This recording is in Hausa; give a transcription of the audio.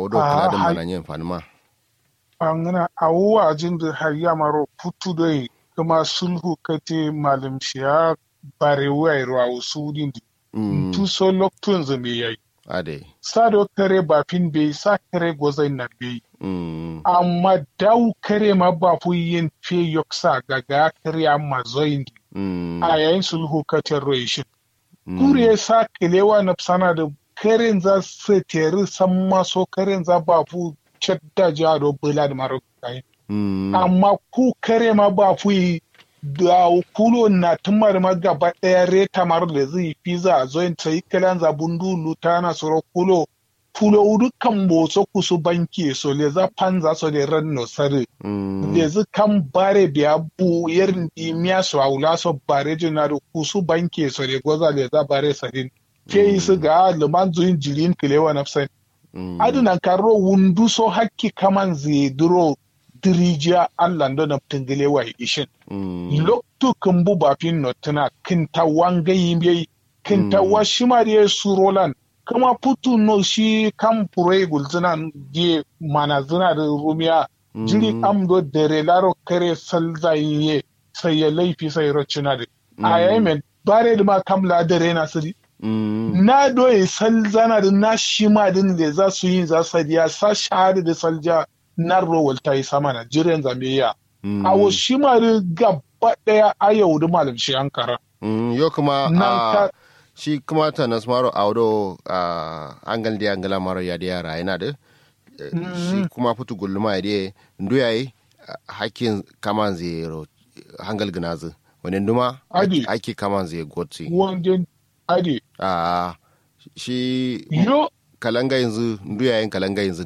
odo Ah, kala da hai- mana yin fanima angana awuwa jin da har yamaro putu dai kuma sulhu kate malam shiya bare wai rawu sudin di mm tu so loktun zame yayi ade sa do kare ba fin bai sa kare gozai na bai mm amma dau kare ma ba fu yin fe yoksa gaga kare amma zoin di mm a yayin sulhu kate roishin mm, kure sa kilewa na sana da karen za su teri san maso karen za ba fu cadda jado bula da maro kai mm amma ku kare ma ba fu yi da kulo na tumar ma gaba daya reta mar da zai fi za a zoin sai kalan za bundu lutana soro kulo kulo udu kan boso kusu banki so le za panza so de ran no sare mm le zu kan bare biya bu yerin di miya so aula so bare jina da kusu banki so de goza le za bare sarin ke yi su ga luman zuyin jirin kilewa nafsan mm aduna karo wundu so hakki kaman zai duro dirijiya Allah da na tingile wa ishin mm loktu kumbu bafin notuna kinta wanga yimbe kinta Mm. wa shimariye surolan kama putu no shi kan pure gulzina die mana zina da rumiya jiri Mm. amdo dere laro kare salza yiye sai ya laifi sai rocina da a yayin men bare da ma kamla dare na siri mm na doye salzana da na shima din da za su yi za su ya sa shahada da salja na rowal ta yi sama na jiran zambiya mm a wa shima da gaba daya a yau da malam shi ankara mm yo kuma nan a ka shi kuma ta nasmaro audo a angal di angala maro ya di yara yana da eh, shi kuma fitu gulluma ya di ndu yayi hakkin kaman zero hangal gnazu wani nduma Adi. haki kaman zai gotsi wajen ade a shi yo kalanga yanzu ndu yayin kalanga yanzu